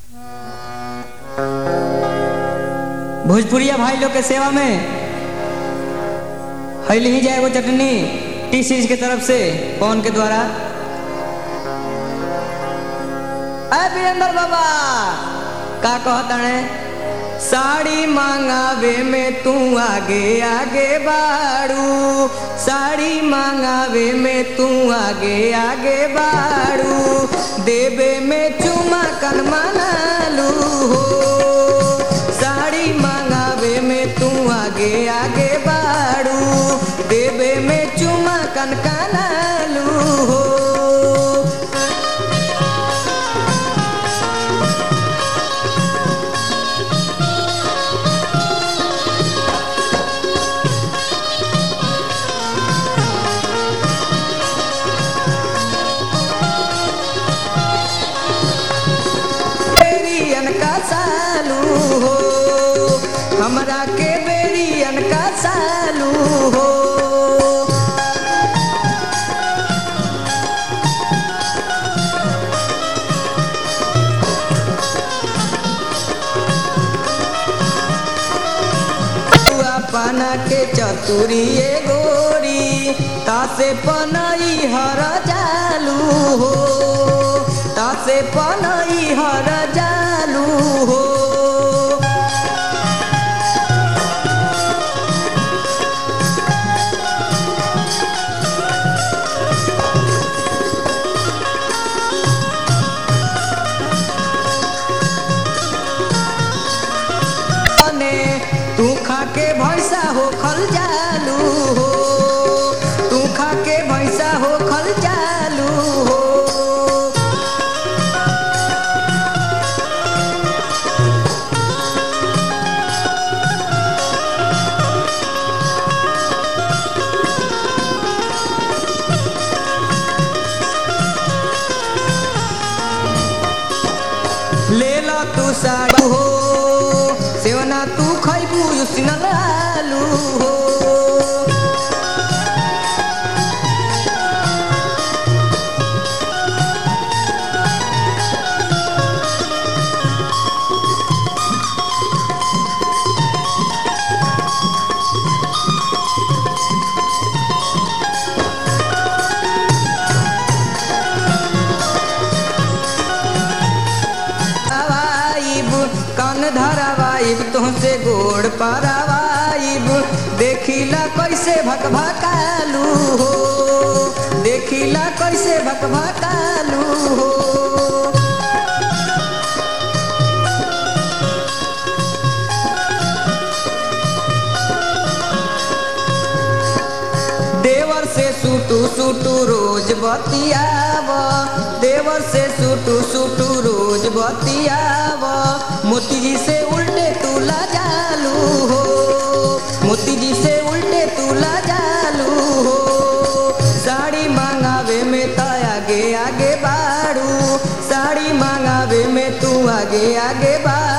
भोजपुरिया भाई लोग के सेवा में हैली ही जाए वो चटनी टी सीरीज के तरफ से पवन के द्वारा अय वीरेंद्र बाबा का कहता है साड़ी मांगावे में तू आगे आगे बाड़ू साड़ी मांगावे में तू आगे आगे बाड़ू देवे में चुमा कन मनालू हो साड़ी मांगावे में तू आगे आगे बाड़ू देवे में चुमा कन कनालू हो बेरियन का सालू हो हमरा के बेरियन का सालू हो बउआ पाना के चतुरी ए गोरी तासे पनई हर जालू हो तासे पनई हर जालू हो ने तू खा के भैंसा हो खल जालू हो तू खा के भैंसा हो खल जालू हो ले लो तू साड़ू हो सेवना तू खैबू युसिनल आलू हो धरावाइब कन धरावाइब तुहसे गोड़ पारावाइब देखिला कैसे भक भकालू हो देखिला कैसे भक भकालू हो देवर से सूटू सूटू रोज बतियाव देवर से सूटू सूटू रोज बतियाव मोती जी से उल्टे तू ला जालू हो मोती जी से उल्टे तू ला जालू हो साड़ी मांगावे में त आगे आगे बाड़ू साड़ी मांगावे में तू आगे आगे बाड़ू